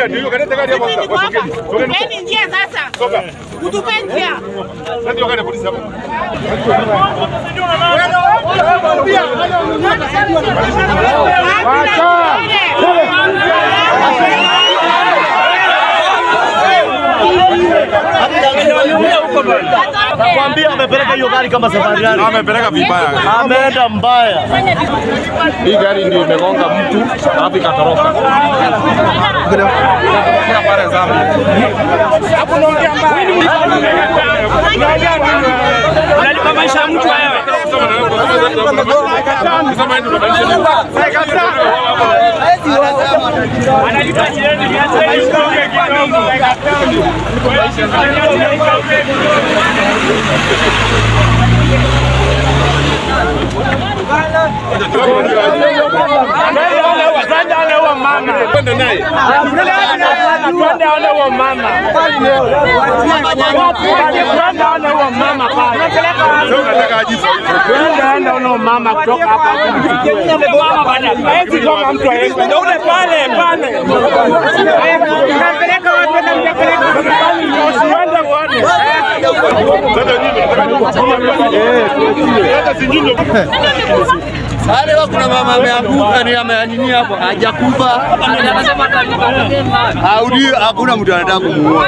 Mimi niko hapa. Eni njia sasa. Utupe njia. Nakwambia amepeleka hiyo gari kama safari gari. Amepeleka vibaya. Ameenda mbaya. Hii gari ndio imegonga mtu alafu ikatoroka. Ikatoroka pale Zambia. Unalipa maisha ya mtu wewe. Analipa jirani mia tano isitoke kidogo. Twende aone huo mama. Twende aone huo mama. Twende aone huo mama pale. Twende aone huo mama kutoka hapa. Mama bana. Hawezi toka mtu aende. Ndio ule pale pale. Unampeleka wapi na mtapeleka wapi? Usiende uone. Sare wa kuna mama ameanguka ni amenini hapo hajakufa. Haudi hakuna mtu anataka kumuua.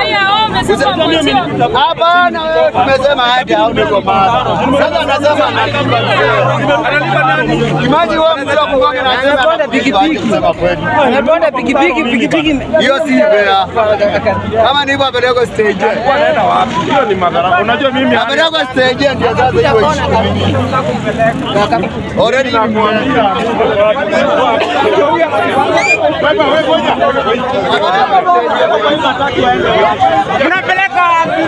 Hapana, wewe tumesema hadi aone kwa mama. Sasa anasema analipa mzee. Imagine wewe mzee kugonga na anasema anapanda pikipiki. Anapanda pikipiki pikipiki Hiyo si bea. Kama ndivyo apelekwe stage. Hiyo ni madhara. Unajua mimi Apelekwe stage ndio sasa hiyo ishi. Already Unapeleka wapi?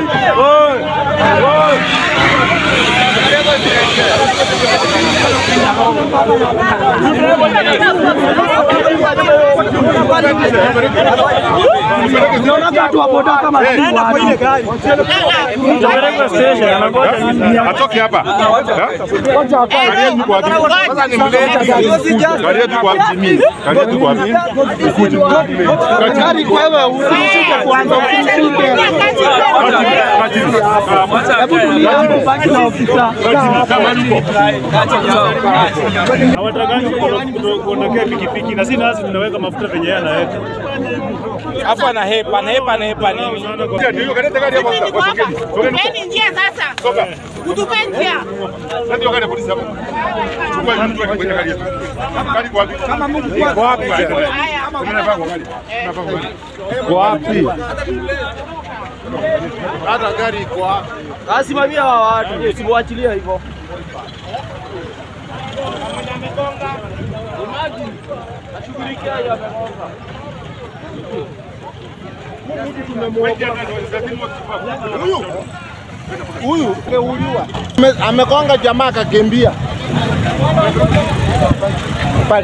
atoke hapa. Gari yetu kwa wapi? Sasa ni mlete. Gari yetu kwa wapi? Mimi. Gari yetu kwa wapi? Ukuje. Gari kwa wewe usishike kwanza usishike. hawatakaji kuondokea pikipiki na si nasi tunaweka mafuta venye yeye anaweka. Hapo anahepa, anahepa, anahepa nini? Ndio gari gari hapo. Mimi niko hapa. Eni njia sasa. Utupe njia. Ndio gari polisi hapo. Chukua hiyo mtu kwenye gari yetu. Gari kwa wapi? Kwa wapi? Haya. Unafaa kwa gari. Unafaa kwa gari. wapi? Hata gari iko wapi? Asimamia wa watu, usimwachilie hivyo. Huyu Ame- amegonga jamaa akakimbia pale.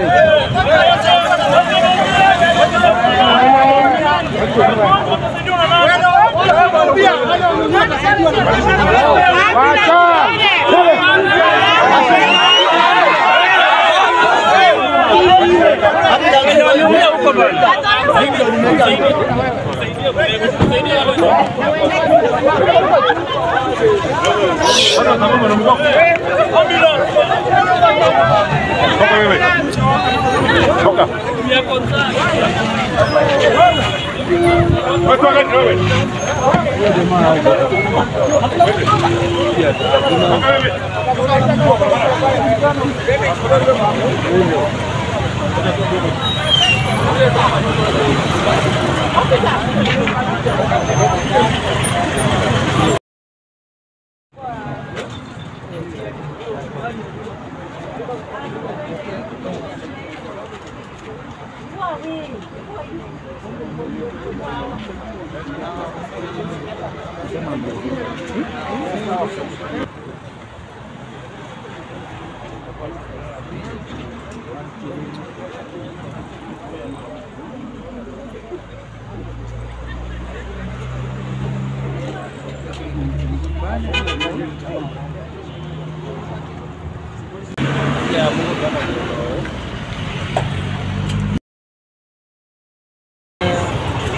Toka wewe. Toka. Wewe toka gari wewe. Toka wewe.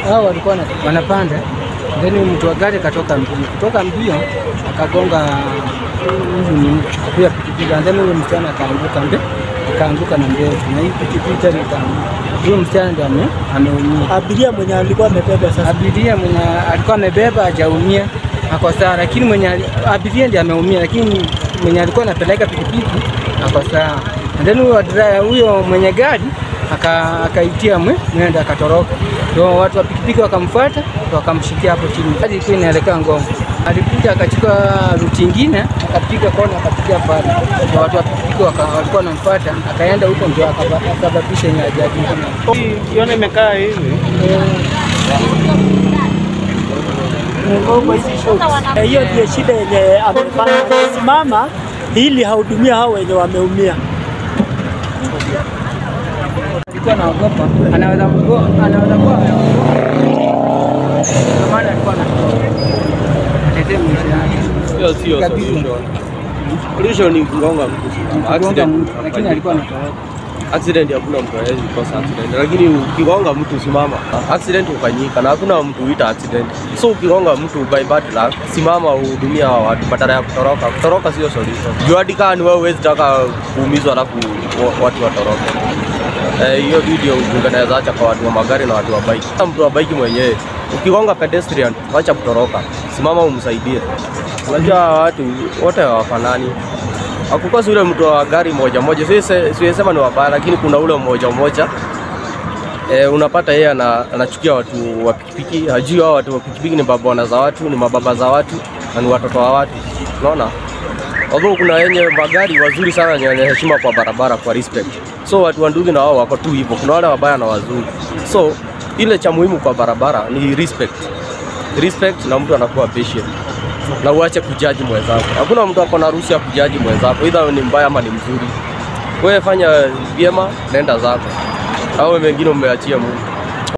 hao walikuwa wana- wanapanda, then mtu wa gari katoka mbio, kutoka mbio akagonga huyu ni huyo pikipiki, and then huyo msichana akaanguka mbe akaanguka na mbele, na hii pikipiki tena ikaanguka. Huyo msichana ndio ame- ameumia. Abiria mwenye alikuwa amebeba sasa. Abiria mwenye alikuwa amebeba hajaumia, ako sawa, lakini mwenye ali- abiria ndiye ameumia, lakini mwenye alikuwa anapeleka pikipiki ako sawa. And then huyo dra- huyo mwenye gari aka- akaitia mwe mwendo akatoroka, ndio watu wa pikipiki wakamfuata wakamshikia hapo chini. Gari ilikuwa inaelekea Ngong, alikuja akachukua ruti ingine akapiga kona akapiga pale, na watu wa pikipiki waka- walikuwa wanamfuata, akaenda huko ndio akaba- akasababisha hiyo ajali ingine. Kiona imekaa hivi. Eh, Hiyo ndio shida yenye amefanya amesimama ili hahudumia hao wenye wameumia. alikuwa anaogopa, anaweza mgo, anaweza kuwa ameogopa. Ndio maana alikuwa anatoroka. Atetee maisha yake. Hiyo sio Kabisa. solution. Solution ni kugonga mtu. Kugonga Accident. mtu, lakini alikuwa anatoroka. Accident hakuna mtu hawezi kosa accident, lakini ukigonga mtu simama. Accident hufanyika na hakuna mtu huita accident. So ukigonga mtu by bad luck, simama uhudumia hawa watu badala ya kutoroka. Kutoroka sio solution. Juu hadi kama ni wewe huwezi taka kuumizwa alafu wa- watu watoroke. Eh, hiyo video unaweza acha kwa watu wa magari na watu wa bike. Kama mtu wa bike mwenyewe ukigonga pedestrian, acha kutoroka, simama umsaidie. Unajua hawa watu wote hawafanani. Hakukosi ule mtu wa gari moja moja, siwezi siwezi sema ni wabaya, lakini kuna ule mmoja mmoja e, unapata yeye ana, anachukia watu wa pikipiki, hajui hao watu wa pikipiki ni babona za watu, ni mababa za watu na ni watoto wa watu, unaona. Although kuna wenye magari wazuri sana wenye wenye heshima kwa barabara, kwa respect. So watu wa ndugu na wao wako tu hivyo, kuna wale wabaya na wazuri. So ile cha muhimu kwa barabara ni respect, respect na mtu anakuwa patient na uache kujaji mwenzako. Hakuna mtu ako na ruhusa ya kujaji mwenzako, either ni mbaya ama ni mzuri. Wewe fanya vyema, nenda zako, au mengine umeachia Mungu.